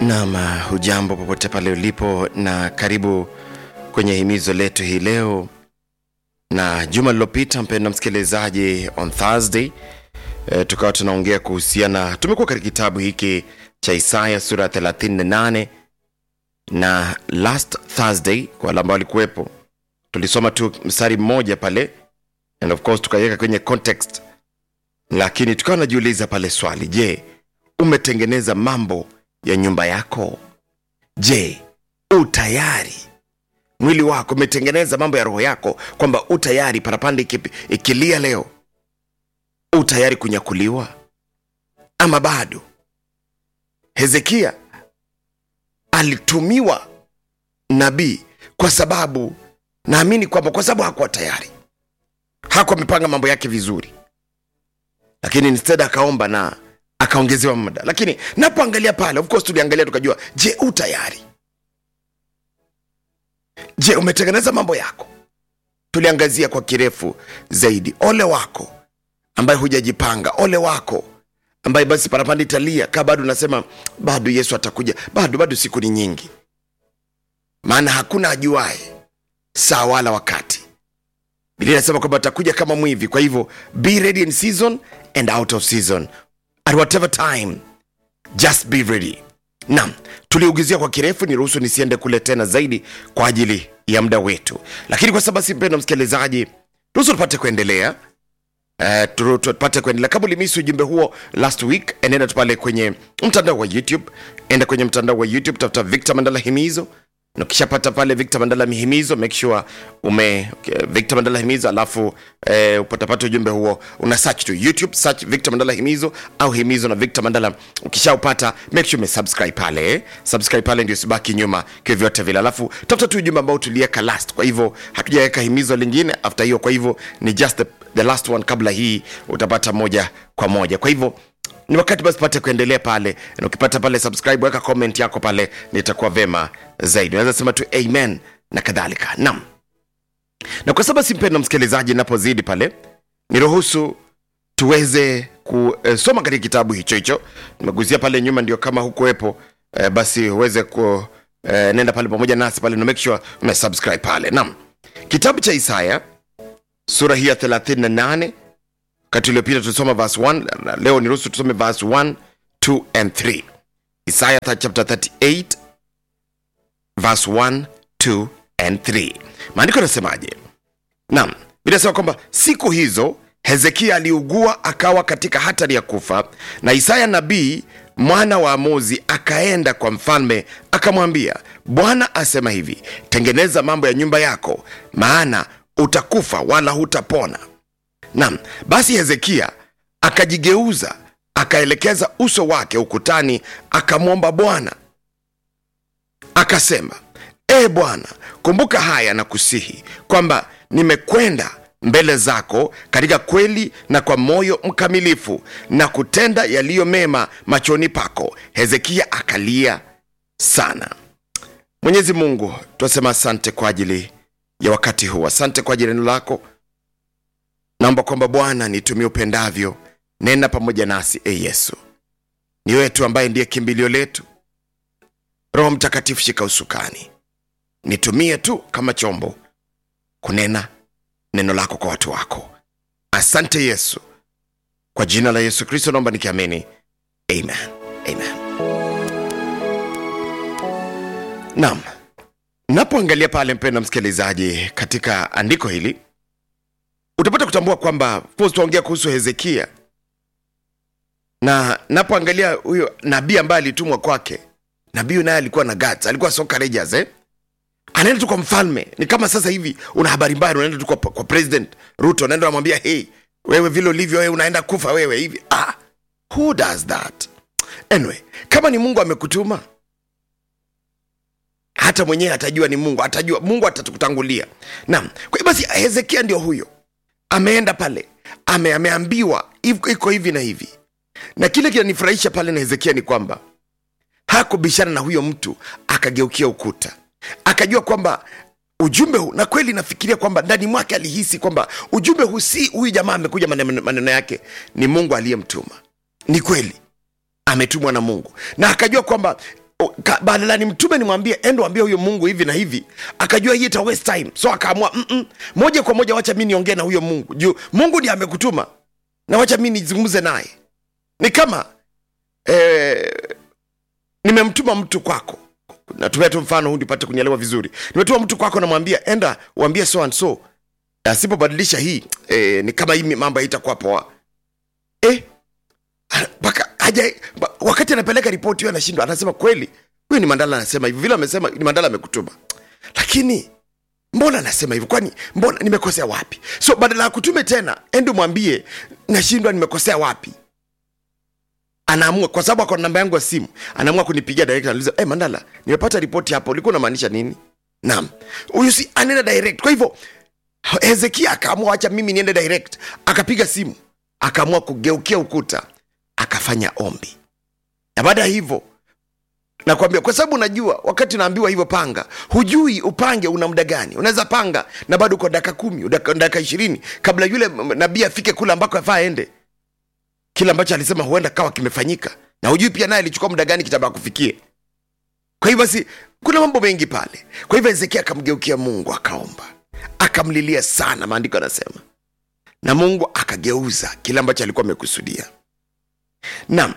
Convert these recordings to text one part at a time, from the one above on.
Naam, hujambo popote pale ulipo na karibu kwenye himizo letu hii leo. Na juma lililopita, mpenda msikilizaji, on Thursday e, tukawa tunaongea kuhusiana, tumekuwa katika kitabu hiki cha Isaya sura ya 38 na last Thursday, kwa wale ambao walikuwepo, tulisoma tu mstari mmoja pale and of course tukaiweka kwenye context, lakini tukawa najiuliza pale swali, je, umetengeneza mambo ya nyumba yako? Je, u tayari mwili wako umetengeneza mambo ya roho yako, kwamba u tayari parapanda iki- ikilia leo, u tayari kunyakuliwa ama bado? Hezekia alitumiwa nabii kwa sababu naamini kwamba kwa sababu hakuwa tayari, hakuwa amepanga mambo yake vizuri, lakini instead akaomba na akaongezewa muda. Lakini napoangalia pale, of course tuliangalia tukajua, je, u tayari? Je, umetengeneza mambo yako? Tuliangazia kwa kirefu zaidi. Ole wako ambaye hujajipanga, ole wako ambaye basi parapanda italia kaa bado unasema bado Yesu atakuja, bado bado, siku ni nyingi, maana hakuna ajuae saa wala wakati. Biblia inasema kwamba atakuja kama mwivi. Kwa hivyo be ready in season and out of season at whatever time just be ready. Naam, tuliugizia kwa kirefu, niruhusu nisiende kule tena zaidi kwa ajili ya muda wetu, lakini kwa sababu si mpendo msikilizaji, ruhusu tupate kuendelea Uh, tu- tupate kuendelea. Kama ulimisi ujumbe huo last week, enenda tu pale kwenye mtandao wa YouTube, enda kwenye mtandao wa YouTube, tafuta Victor Mandala Himizo, na ukishapata pale Victor Mandala Himizo, make sure ume okay, Victor Mandala Himizo, alafu eh, upatapata ujumbe huo, una search tu YouTube, search Victor Mandala Himizo au Himizo na Victor Mandala. Ukishaupata make sure umesubscribe pale, eh. subscribe pale ndio usibaki nyuma vyovyote vile, alafu tafuta tu ujumbe ambao tuliweka last. Kwa hivyo hatujaweka himizo lingine after hiyo, kwa hivyo ni just the the last one kabla hii utapata moja kwa moja kwa hivyo ni wakati basi pate kuendelea pale na ukipata pale subscribe weka comment yako pale nitakuwa vema zaidi unaweza sema tu amen na kadhalika nam na kwa sababu simpenda msikilizaji napozidi pale niruhusu tuweze kusoma katika kitabu hicho hicho nimeguzia pale nyuma ndio kama hukuwepo eh, basi uweze ku eh, nenda pale pamoja nasi pale na make sure umesubscribe pale nam kitabu cha isaya sura hii ya 38 wakati uliopita tulisoma verse 1 na leo niruhusu tusome verse 1 2 and 3 isaya th- chapter 38 verse 1 2 and 3 maandiko yanasemaje naam inasema kwamba siku hizo hezekia aliugua akawa katika hatari ya kufa na isaya nabii mwana wa amozi akaenda kwa mfalme akamwambia bwana asema hivi tengeneza mambo ya nyumba yako maana utakufa wala hutapona Naam, basi Hezekia akajigeuza akaelekeza uso wake ukutani, akamwomba Bwana akasema, e Bwana, kumbuka haya na kusihi kwamba nimekwenda mbele zako katika kweli na kwa moyo mkamilifu na kutenda yaliyo mema machoni pako. Hezekia akalia sana. Mwenyezi Mungu, twasema asante kwa ajili ya wakati huu, asante kwa ajili ya neno lako naomba kwamba bwana nitumie upendavyo nena pamoja nasi e yesu ni wewe tu ambaye ndiye kimbilio letu roho mtakatifu shika usukani nitumie tu kama chombo kunena neno lako kwa watu wako asante yesu kwa jina la yesu kristo naomba nikiamini amen amen naam napoangalia pale mpenda msikilizaji katika andiko hili utapata kutambua kwamba of course tuongea kuhusu hezekia na napoangalia huyo nabii ambaye alitumwa kwake nabii huyu naye alikuwa na guts, alikuwa so courageous eh? anaenda tu kwa mfalme ni kama sasa hivi una habari mbaya unaenda tu kwa, kwa president ruto unaenda unamwambia hey wewe vile ulivyo wewe unaenda kufa wewe hivi ah, who does that anyway kama ni mungu amekutuma hata mwenyewe atajua ni mungu atajua mungu atatukutangulia naam kwa hiyo basi hezekia ndio huyo ameenda pale ame, ameambiwa iko iko hivi na hivi na kile kinanifurahisha pale na hezekia ni kwamba hakubishana na huyo mtu akageukia ukuta akajua kwamba ujumbe huu na kweli nafikiria kwamba ndani mwake alihisi kwamba ujumbe huu si huyu jamaa amekuja maneno maneno yake ni mungu aliyemtuma ni kweli ametumwa na mungu na akajua kwamba ka- badala nimtume nimwambie endo ambie huyo mungu hivi na hivi akajua hii ita waste time so akaamua "Mm-mm, moja kwa moja wacha mi niongee na huyo mungu juu mungu ndiye amekutuma na wacha mi nizungumze naye ni kama eh, nimemtuma mtu kwako natumia tu mfano huu nipate kunielewa vizuri nimetuma mtu kwako namwambia enda uambie so and so asipobadilisha hii eh, ni kama hii mambo haitakuwa poa eh, mpaka haja ba- wakati anapeleka ripoti hiyo anashindwa anasema kweli huyu ni mandala anasema hivi vile amesema ni mandala amekutuma lakini mbona anasema hivyo kwani mbona nimekosea wapi so badala ya kutume tena endi mwambie nashindwa nimekosea wapi anaamua kwa sababu ako na namba yangu ya simu anaamua kunipigia direct anauliza hey, mandala nimepata ripoti hapo ulikuwa unamaanisha nini naam huyu si anaenda direct kwa hivyo hezekia akaamua acha mimi niende direct akapiga simu akaamua kugeukia ukuta akafanya ombi na baada ya hivyo nakwambia kwa sababu unajua wakati unaambiwa hivyo panga hujui upange una muda gani unaweza panga na bado uko dakika kumi dakika dakika ishirini kabla yule m- nabii afike kule ambako afaa aende kile ambacho alisema huenda kawa kimefanyika na hujui pia naye alichukua muda gani kitaba kufikie kwa hivyo basi kuna mambo mengi pale kwa hivyo hezekia akamgeukia mungu akaomba akamlilia sana maandiko yanasema na mungu akageuza kile ambacho alikuwa amekusudia naam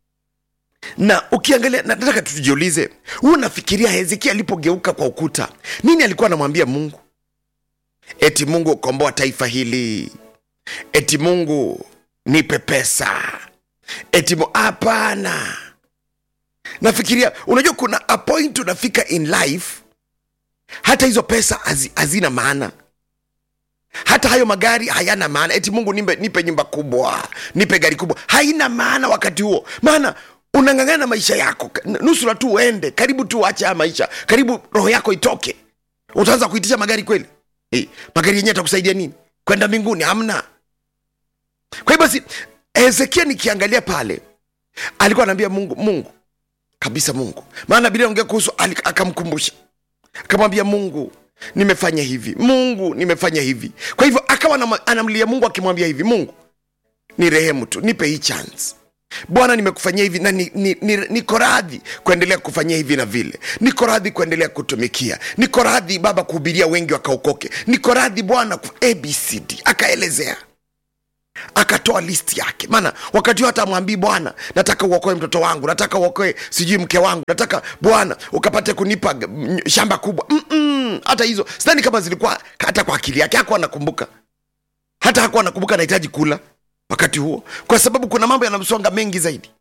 na ukiangalia na- nataka tujiulize huu nafikiria hezekia alipogeuka kwa ukuta nini alikuwa anamwambia mungu eti mungu komboa taifa hili eti mungu nipe pesa eti Mu- hapana nafikiria unajua kuna a point unafika in life hata hizo pesa hazi- hazina maana hata hayo magari hayana maana eti mungu nipe, nipe nyumba kubwa nipe gari kubwa haina maana wakati huo maana unang'ang'ana maisha yako N- nusura tu uende karibu tu uache haya maisha karibu roho yako itoke utaanza kuitisha magari kweli eh, magari yenyewe atakusaidia nini kwenda mbinguni hamna kwa hiyo basi hezekia nikiangalia pale alikuwa anaambia mungu mungu kabisa mungu maana bila ongea kuhusu ali- akamkumbusha akamwambia mungu nimefanya hivi mungu nimefanya hivi kwa hivyo akawa anam- anamlia mungu akimwambia hivi mungu ni rehemu tu nipe hii chance bwana nimekufanyia hivi na niko ni, ni, niko radhi kuendelea kufanyia hivi na vile niko radhi kuendelea kutumikia niko radhi baba kuhubiria wengi wakaokoke niko radhi bwana ku- abcd akaelezea akatoa listi yake maana wakati huo hata amwambii bwana nataka uokoe mtoto wangu nataka uokoe sijui mke wangu nataka bwana ukapate kunipa g- m- shamba kubwa Mm-mm, hata hizo sidhani kama zilikuwa hata kwa akili yake hakuwa anakumbuka hata hakuwa anakumbuka anahitaji kula wakati huo kwa sababu kuna mambo yanamsonga mengi zaidi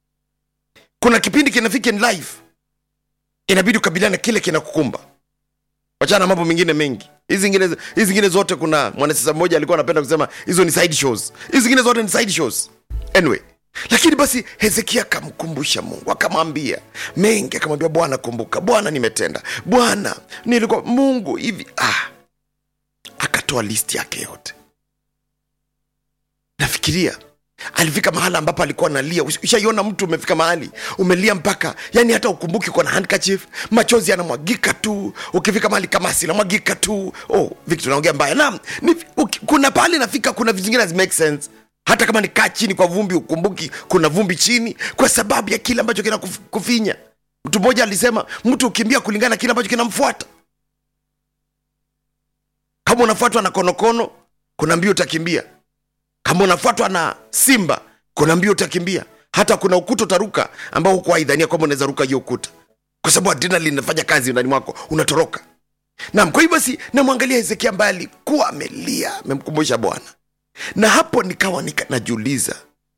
kuna kipindi kinafika in life inabidi ukabiliana na kile kinakukumba wachana na mambo mengine mengi hizi zingine hizi zingine zote kuna mwanasiasa mmoja alikuwa anapenda kusema hizo ni side shows hizi zingine zote ni side shows anyway lakini basi hezekia akamkumbusha mungu akamwambia mengi akamwambia bwana kumbuka bwana nimetenda bwana nilikuwa mungu hivi ah akatoa listi yake yote nafikiria alifika mahala ambapo alikuwa analia Ush- ushaiona mtu umefika mahali umelia mpaka yani hata ukumbuki uko na handkerchief machozi yanamwagika tu ukifika mahali kama sinamwagika tu oh victor naongea mbaya naam ni, uki, kuna pahali nafika kuna vitu zingine hazi make sense hata kama ni kaa chini kwa vumbi ukumbuki kuna vumbi chini kwa sababu ya kile ambacho kina kuf, kufinya mtu mmoja alisema mtu ukimbia kulingana na kile ambacho kinamfuata kama unafuatwa na konokono kuna mbio utakimbia kama unafuatwa na simba kuna mbio utakimbia hata kuna ukuta utaruka ambao hukuwahi dhania kwamba unaweza ruka hiyo ukuta kwa sababu adrenalin inafanya kazi ndani mwako unatoroka nam kwa hivyo basi namwangalia hezekia ambaye alikuwa amelia amemkumbusha bwana na hapo nikawa nika, najiuliza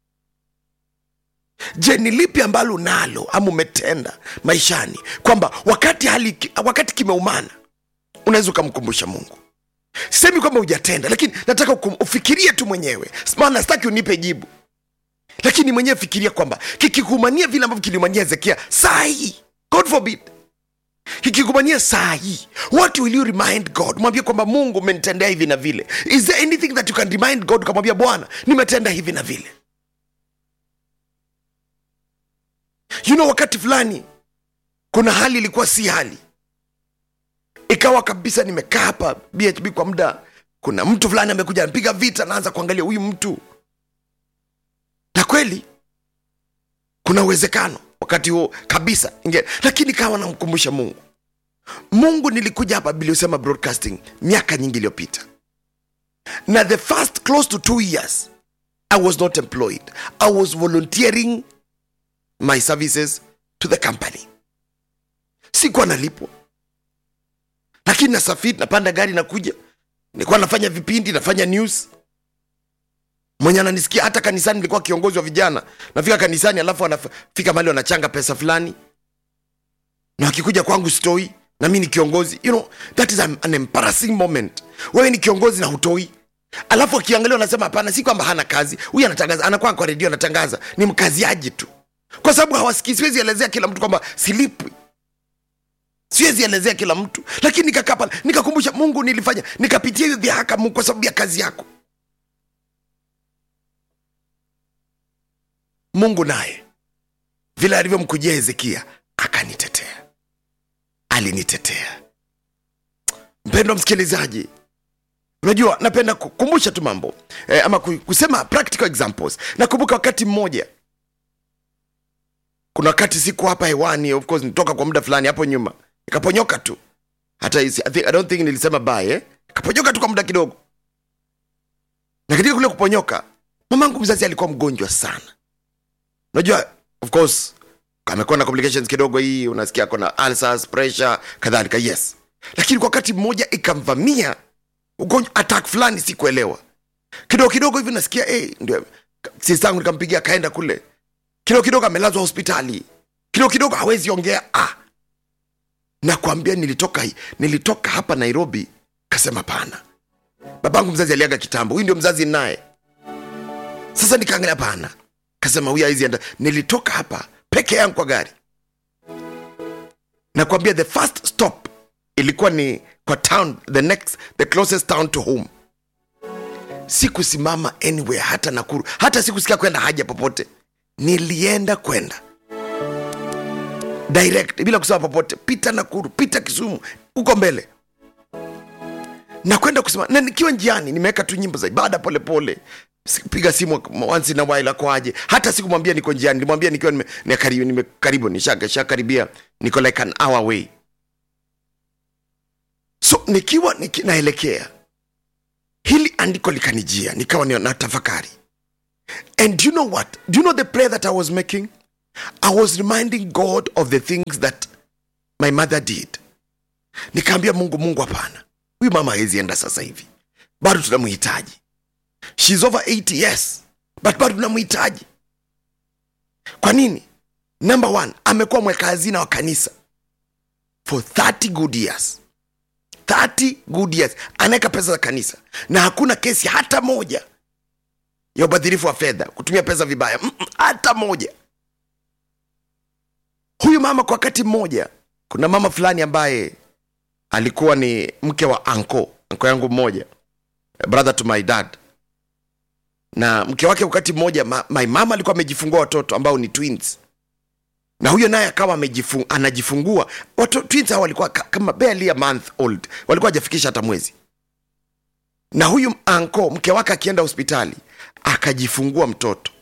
je ni lipi ambalo unalo ama umetenda maishani kwamba wakati hali wakati kimeumana unaweza ukamkumbusha mungu sisemi kwamba hujatenda lakini nataka ukum- ufikirie tu mwenyewe maana sitaki unipe jibu lakini mwenyewe fikiria kwamba kikikumania vile ambavyo kiliumania hezekia saa hii god forbid kikikumania saa hii what will you remind god mwambie kwamba mungu umenitendea hivi na vile is there anything that you can remind god ukamwambia bwana nimetenda hivi na vile you know wakati fulani kuna hali ilikuwa si hali ikawa kabisa nimekaa hapa bhb kwa muda kuna mtu fulani amekuja anapiga vita naanza kuangalia huyu mtu na kweli kuna uwezekano wakati huo kabisa inge, lakini kawa namkumbusha mungu mungu nilikuja hapa biliosema broadcasting miaka nyingi iliyopita na the first close to two years i was not employed i was volunteering my services to the company sikuwa nalipwa lakini nasafiri napanda gari nakuja nilikuwa nafanya vipindi nafanya news mwenye ananisikia hata kanisani nilikuwa kiongozi wa vijana nafika kanisani alafu anafika mali wanachanga pesa fulani na akikuja kwangu stoi na mi ni kiongozi you know, that is an, an embarrassing moment wewe ni kiongozi na hutoi alafu akiangalia anasema hapana si kwamba hana kazi huyu anatangaza anakuwa kwa redio anatangaza ni mkaziaji tu kwa sababu hawasikii siwezi elezea kila mtu kwamba silipwi siwezi elezea kila mtu lakini nikakaa pale nikakumbusha mungu nilifanya nikapitia hiyo dhihaka mungu kwa sababu ya kazi yako mungu naye vile alivyomkujia hezekia akanitetea alinitetea mpendo msikilizaji unajua napenda kukumbusha tu mambo eh, ama ku- kusema practical examples nakumbuka wakati mmoja kuna wakati siku hapa hewani of course nitoka kwa muda fulani hapo nyuma nikaponyoka tu hata isi, I, think, i don't think nilisema bye eh? kaponyoka tu kwa muda kidogo na katika kule kuponyoka mamangu mzazi alikuwa mgonjwa sana unajua of course amekuwa na complications kidogo hii unasikia kona ulcers pressure kadhalika yes lakini kwa wakati mmoja ikamvamia ugonjwa attack fulani sikuelewa kidogo kidogo hivi nasikia hey, ndio sistangu nikampigia akaenda kule kidogo kidogo amelazwa hospitali kidogo kidogo hawezi ongea ah. nakwambia nilitoka nilitoka hapa nairobi kasema pana babangu mzazi aliaga kitambo huyu ndio mzazi naye sasa nikaangalia pana kasema huyu haizi enda nilitoka hapa peke yangu kwa gari nakwambia the first stop ilikuwa ni kwa town the next the closest town to home sikusimama anywhere hata nakuru hata sikusikia kwenda haja popote nilienda kwenda direct bila kusema popote pita nakuru pita kisumu huko mbele na kwenda kusema na nikiwa njiani nimeweka tu nyimbo za ibada polepole piga simu once in a while akoaje hata sikumwambia niko njiani nilimwambia nikiwa nime, nime karibu, nime karibu nishakaribia niko like an hour away so nikiwa niki, naelekea hili andiko likanijia nikawa ni- na tafakari and do you know what do you know the prayer that i was making i was reminding god of the things that my mother did nikaambia mungu mungu hapana huyu mama hawezi enda sasa hivi bado tunamhitaji shes over 80 yes but bado tunamhitaji kwa nini number one amekuwa mweka hazina wa kanisa for 30 good years 30 good years anaweka pesa za kanisa na hakuna kesi hata moja ya ubadhirifu wa fedha kutumia pesa vibaya Mm-mm, hata moja huyu mama kwa wakati mmoja kuna mama fulani ambaye alikuwa ni mke wa anko anko yangu mmoja brother to my dad na mke wake wakati mmoja ma, my mama alikuwa amejifungua watoto ambao ni twins na huyo naye akawa amejifung, anajifungua watu twins hao walikuwa ka- kama barely a month old walikuwa hajafikisha hata mwezi na huyu anko mke wake akienda hospitali akajifungua mtoto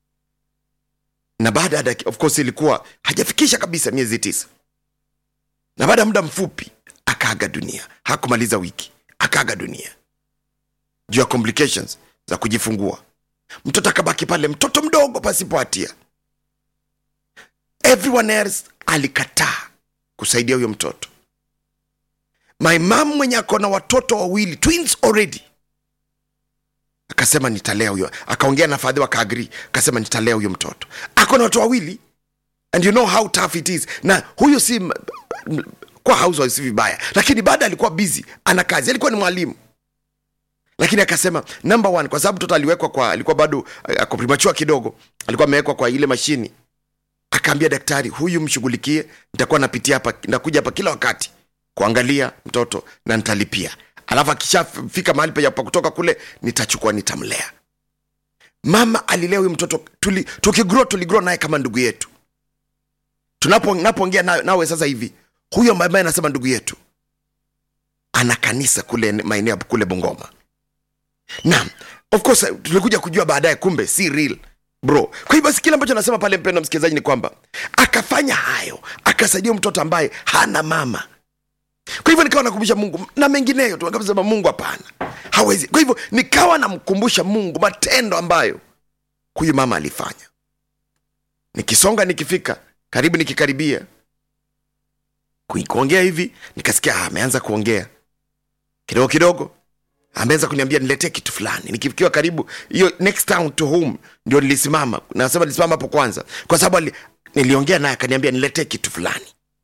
na baada ya daki- of course ilikuwa hajafikisha kabisa miezi tisa na baada ya muda mfupi akaaga dunia hakumaliza wiki akaaga dunia juu ya complications za kujifungua mtoto akabaki pale mtoto mdogo pasipo hatia everyone else alikataa kusaidia huyo mtoto my mam mwenye ako na watoto wawili twins already akasema nitalea huyo akaongea na fadhi wakaagri akasema nitalea huyo mtoto ako na watoto wawili and you know how tough it is na huyu si m- m- kwa housewife si vibaya lakini baada alikuwa busy ana kazi alikuwa ni mwalimu lakini akasema number one kwa sababu mtoto aliwekwa kwa alikuwa bado eh, ako primachua kidogo alikuwa amewekwa kwa ile mashini akaambia daktari huyu mshughulikie nitakuwa napitia hapa nakuja hapa kila wakati kuangalia mtoto na nitalipia alafu akishafika mahali pa pa kutoka kule nitachukua nitamlea mama alilea huyu mtoto tuli, tukigrow tuligrow naye kama ndugu yetu tunapo napoongea nawe, nawe sasa hivi huyo ambaye anasema ndugu yetu ana kanisa kule maeneo ya kule bungoma na of course tulikuja kujua baadaye kumbe si real bro kwa hivyo basi kile ambacho nasema pale mpendo msikilizaji ni kwamba akafanya hayo akasaidia mtoto ambaye hana mama kwa hivyo nikawa nakumbusha mungu na mengineyo tu akasema mungu hapana hawezi kwa hivyo nikawa namkumbusha mungu matendo ambayo huyu mama alifanya nikisonga nikifika karibu nikikaribia kui- kuongea hivi nikasikia ah, ameanza kuongea kidogo kidogo ameanza kuniambia niletee kitu fulani nikifikiwa karibu hiyo next town to home ndio nilisimama nasema nilisimama hapo kwanza kwa sababu ali- niliongea naye akaniambia niletee kitu fulani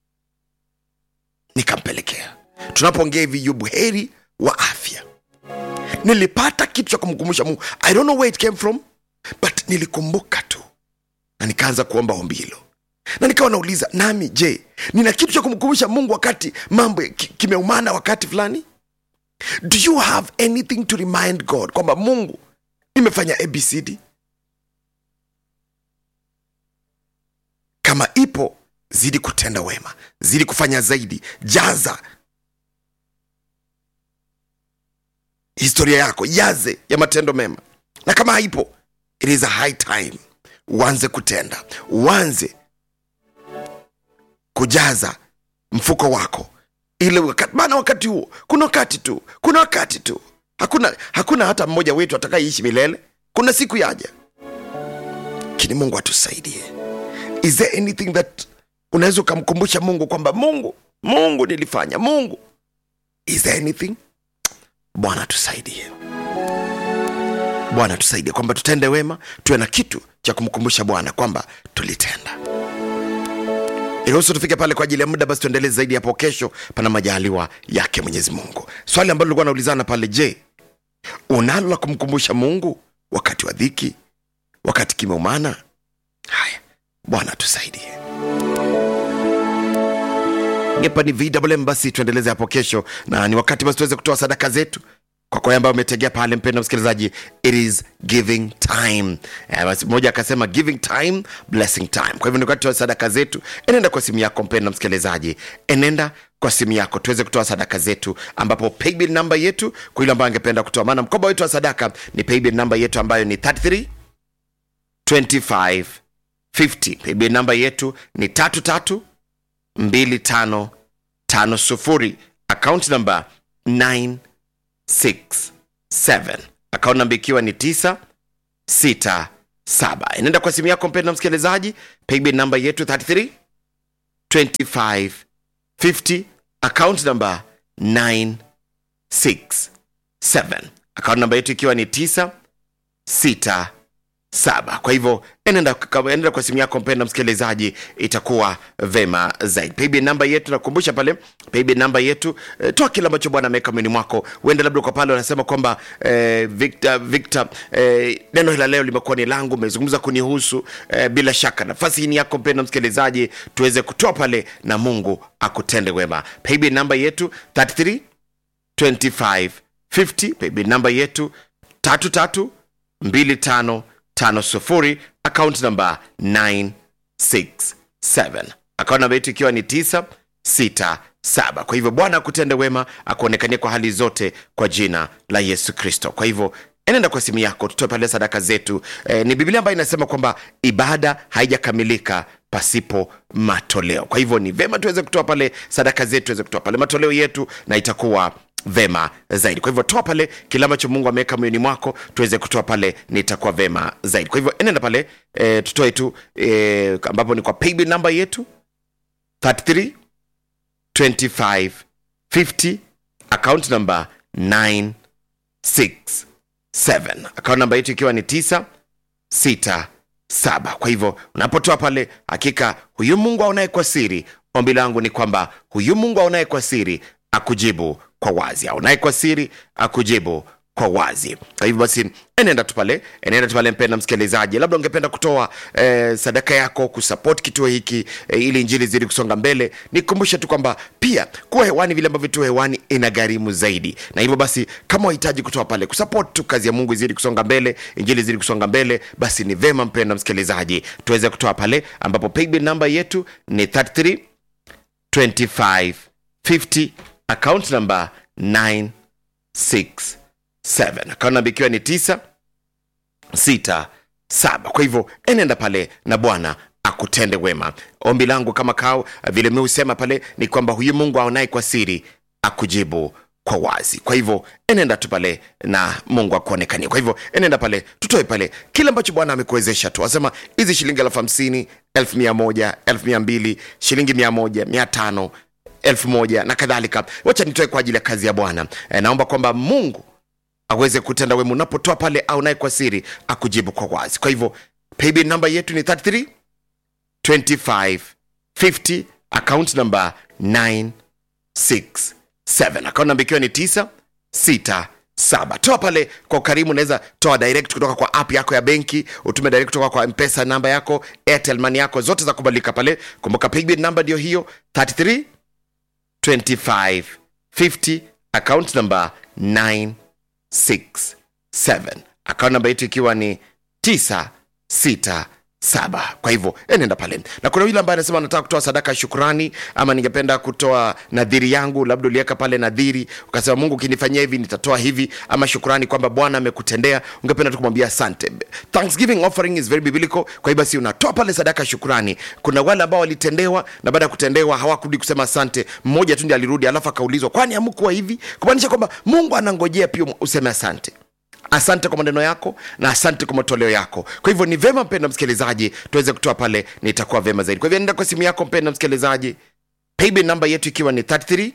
nikampelekea tunapoongea hivi yu buheri wa afya nilipata kitu cha kumkumbusha mungu i don't know where it came from but nilikumbuka tu na nikaanza kuomba ombi hilo na nikawa nauliza nami je nina kitu cha kumkumbusha mungu wakati mambo ki- kimeumana wakati fulani do you have anything to remind god kwamba mungu nimefanya abcd kama ipo zidi kutenda wema zidi kufanya zaidi jaza historia yako yaze ya matendo mema na kama haipo it is a high time uanze kutenda uanze kujaza mfuko wako ile wakati maana wakati huo kuna wakati tu kuna wakati tu hakuna hakuna hata mmoja wetu atakayeishi milele kuna siku yaja lakini mungu atusaidie is there anything that unaweza ukamkumbusha mungu kwamba mungu mungu nilifanya mungu is there anything bwana tusaidie bwana tusaidie kwamba tutende wema tuwe na kitu cha kumkumbusha bwana kwamba tulitenda iruhusu tufike pale kwa ajili ya muda basi tuendelee zaidi hapo kesho pana majaliwa yake mwenyezi mungu swali ambalo likuwa naulizana pale je unalo la kumkumbusha mungu wakati wa dhiki wakati kimeumana haya bwana tusaidie ngepa ni vwm basi tuendeleze hapo kesho na ni wakati basi tuweze kutoa sadaka zetu kwa kwa ambayo umetegea pale mpendo msikilizaji it is giving time Eh, basi mmoja akasema giving time blessing time kwa hivyo ni wakati wa sadaka zetu enenda kwa simu yako mpendo msikilizaji enenda kwa simu yako tuweze kutoa sadaka zetu ambapo paybill namba yetu kwa yule ambayo angependa kutoa maana mkoba wetu wa sadaka ni paybill namba yetu ambayo ni 33 25 50 paybill namba yetu ni tatu tatu 2550 akaunti namba 967 akaunti namba ikiwa ni 967 inaenda kwa simu yako mpenda msikilizaji paybill namba yetu 33 25 50 akaunti namba 967 akaunti namba yetu ikiwa ni 967 saba kwa hivyo enenda, enenda kwa simu yako mpenda msikilizaji itakuwa vema zaidi paybill namba yetu nakumbusha pale paybill namba yetu eh, toa kile ambacho bwana ameweka mwini mwako uende labda kwa pale wanasema kwamba eh, victor, victor eh, neno hila leo limekuwa ni langu umezungumza kunihusu eh, bila shaka nafasi hii ni yako mpenda msikilizaji tuweze kutoa pale na mungu akutende wema paybill namba yetu 33 25 50 paybill namba yetu tatu tatu mbili tano tano sufuri akaunti namba 967 akaunti namba yetu ikiwa ni 967 kwa hivyo bwana akutende wema akuonekania kwa hali zote kwa jina la yesu kristo kwa hivyo enenda kwa simu yako tutoe pale sadaka zetu e, ni biblia ambayo inasema kwamba ibada haijakamilika pasipo matoleo kwa hivyo ni vema tuweze kutoa pale sadaka zetu tuweze kutoa pale matoleo yetu na itakuwa vema zaidi kwa hivyo toa pale kile ambacho mungu ameweka moyoni mwako tuweze kutoa pale nitakuwa vema zaidi kwa hivyo enenda pale e, tutoe tu e, ambapo ni kwa paybill namba yetu 33 25 50 account number 967 account namba yetu ikiwa ni 967 kwa hivyo unapotoa pale hakika huyu mungu aonaye kwa siri ombi langu ni kwamba huyu mungu aonaye kwa siri akujibu kwa wazi aonaye kwa siri akujibu kwa wazi kwa hivyo basi enenda tu pale enenda tu pale mpenda msikilizaji labda ungependa kutoa eh, sadaka yako kusupport kituo hiki eh, ili injili zidi kusonga mbele nikumbushe tu kwamba pia kuwa hewani vile ambavyo tu hewani ina gharimu zaidi na hivyo basi kama wahitaji kutoa pale kusupport tu kazi ya mungu izidi kusonga mbele injili zidi kusonga mbele basi ni vema mpenda msikilizaji tuweze kutoa pale ambapo paybill namba yetu ni 33 25 50 account number 967 account number ikiwa ni 9 6 saba kwa hivyo enenda pale na bwana akutende wema ombi langu kama kao vile mi husema pale ni kwamba huyu mungu aonaye kwa siri akujibu kwa wazi kwa hivyo enenda tu pale na mungu akuonekania kwa hivyo enenda pale tutoe pale kile ambacho bwana amekuwezesha tu asema hizi shilingi elfu hamsini elfu mia moja elfu mia mbili shilingi mia moja mia tano elfu moja na kadhalika wacha nitoe kwa ajili ya kazi ya bwana e, naomba kwamba mungu aweze kutenda wema unapotoa pale au naye kwa siri akujibu kwa wazi kwa hivyo paybill namba yetu ni 33 25 50 account number 967 account namba ikiwa ni 9 6 saba toa pale kwa ukarimu unaweza toa direct kutoka kwa app yako ya benki utume direct kutoka kwa mpesa namba yako airtel money yako zote za kubalika pale kumbuka paybill namba ndio hiyo 33 25 50 account number 967 account namba yetu ikiwa ni 967 kwa hivyo enenda pale na kuna yule ambaye anasema anataka kutoa sadaka ya shukrani ama ningependa kutoa nadhiri yangu labda uliweka pale nadhiri ukasema mungu ukinifanyia hivi nitatoa hivi ama shukrani kwamba bwana amekutendea ungependa tu kumwambia asante thanksgiving offering is very biblical kwa hiyo basi unatoa pale sadaka ya shukrani kuna wale ambao walitendewa na baada ya kutendewa hawakurudi kusema asante mmoja tu ndi alirudi alafu akaulizwa kwani amkuwa hivi kumaanisha kwamba mungu anangojea pia useme asante asante kwa maneno yako na asante kwa matoleo yako kwa hivyo ni vema mpenda msikilizaji tuweze kutoa pale nitakuwa vema zaidi kwa hivyo nenda kwa simu yako mpenda msikilizaji paybill namba yetu ikiwa ni 33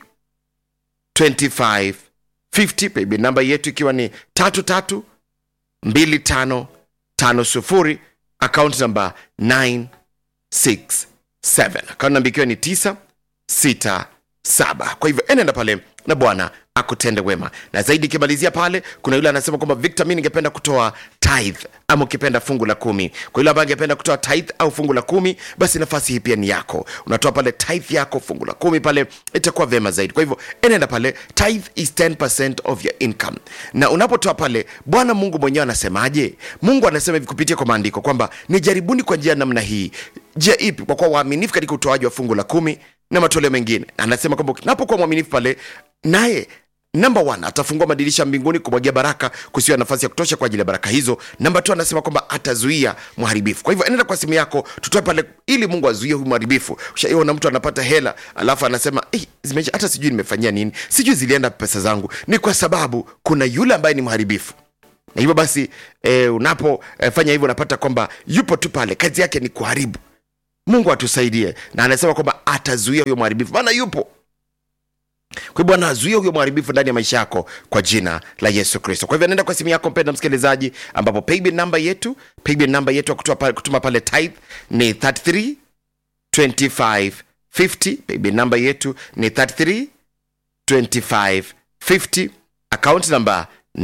25 50 paybill namba yetu ikiwa ni 33 25 50 account namba 967 account namba ikiwa ni 9 6 saba kwa hivyo enenda pale na bwana akutende wema na zaidi ikimalizia pale kuna yule anasema kwamba victor mi ningependa kutoa tithe ama ukipenda fungu la kumi kwa yule ambaye angependa kutoa tithe au fungu la kumi basi nafasi hii pia ni yako unatoa pale tithe yako fungu la kumi pale itakuwa vema zaidi kwa hivyo enenda pale tithe is 10% of your income na unapotoa pale bwana mungu mwenyewe anasemaje mungu anasema hivi kupitia kwa maandiko kwamba nijaribuni kwa njia ya namna hii njia ipi kwa kuwa waaminifu katika utoaji wa fungu la kumi na matoleo mengine anasema kwamba unapokuwa mwaminifu pale naye namba one atafungua madirisha mbinguni kumwagia baraka kusiwa nafasi ya kutosha kwa ajili ya baraka hizo namba tu anasema kwamba atazuia mharibifu kwa hivyo enenda kwa simu yako tutoe pale ili mungu azuie huyu mharibifu ushaiona mtu anapata hela alafu anasema "Eh, zimeisha hata sijui nimefanyia nini sijui zilienda pesa zangu ni kwa sababu kuna yule ambaye ni mharibifu na hivyo basi e, unapofanya e, hivyo unapata kwamba yupo tu pale kazi yake ni kuharibu mungu atusaidie na anasema kwamba atazuia huyo mharibifu maana yupo kwa hivyo bwana azuia huyo mharibifu ndani ya maisha yako kwa jina la yesu kristo kwa hivyo nenda kwa simu yako mpenda msikilizaji ambapo paybill namba yetu paybill namba yetu ya kutuma pale, kutuma pale tithe ni 33 25 50 paybill namba yetu ni 33 25 50 account namba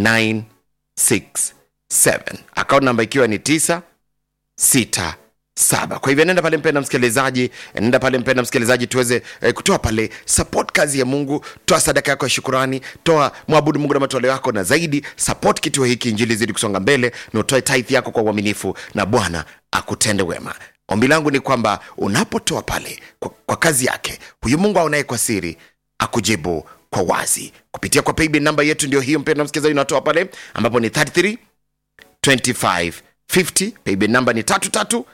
967 account namba ikiwa ni 9 6 saba kwa hivyo nenda pale mpenda msikilizaji nenda pale mpenda msikilizaji tuweze eh, kutoa pale support kazi ya mungu toa sadaka yako ya shukurani toa mwabudu mungu na matoleo yako na zaidi support kituo hiki injili zidi kusonga mbele na utoe tithe yako kwa uaminifu na bwana akutende wema ombi langu ni kwamba unapotoa pale kwa, kwa kazi yake huyu mungu aonaye kwa siri akujibu kwa wazi kupitia kwa paybill namba yetu ndio hiyo mpenda msikilizaji unatoa pale ambapo ni 33 25 50 paybill namba ni tatu tatu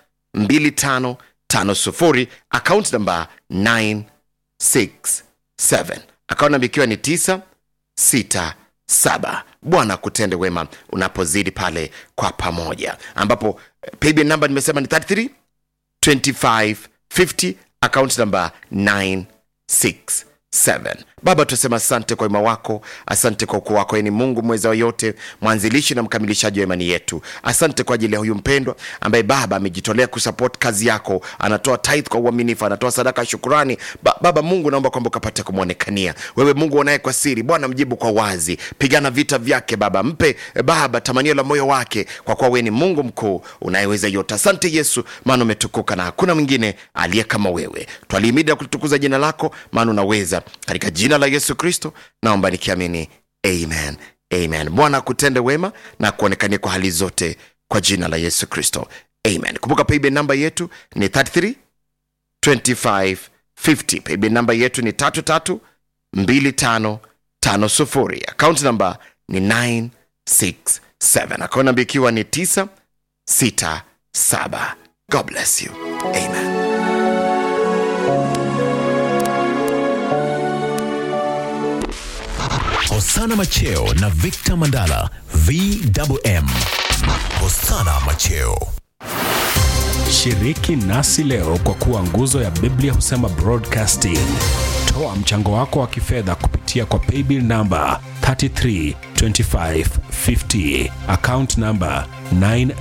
2550 account namba 967 account namba ikiwa ni 967 bwana kutende wema unapozidi pale kwa pamoja ambapo eh, paybill namba nimesema ni 33 25 50 account namba 967 baba tunasema asante kwa wema wako asante kwa ukuu wako Yeye ni mungu mweza wa yote mwanzilishi na mkamilishaji wa imani yetu asante kwa ajili ya huyu mpendwa ambaye baba amejitolea kusupport kazi yako anatoa tithe kwa uaminifu anatoa sadaka ya shukurani ba, baba mungu naomba kwamba ukapate kumwonekania wewe mungu unaye kwa siri bwana mjibu kwa wazi pigana vita vyake baba mpe eh, baba tamanio la moyo wake kwa kuwa wewe ni mungu mkuu unayeweza yote asante yesu maana umetukuka na hakuna mwingine aliye kama wewe twalihimidi na kulitukuza jina lako maana unaweza katika jina la yesu kristo naomba nikiamini amen amen bwana akutende wema na kuonekania kwa hali zote kwa jina la yesu kristo amen kumbuka paybill namba yetu ni 33 25 50 paybill namba yetu ni 33 25 50 account namba ni 967 account namba ikiwa ni 9 67 god bless you amen Hosana Macheo na Victor Mandala VMM. Hosana Macheo. Shiriki nasi leo kwa kuwa nguzo ya Biblia husema broadcasting. Toa mchango wako wa kifedha kupitia kwa paybill namba 332550 account namba 9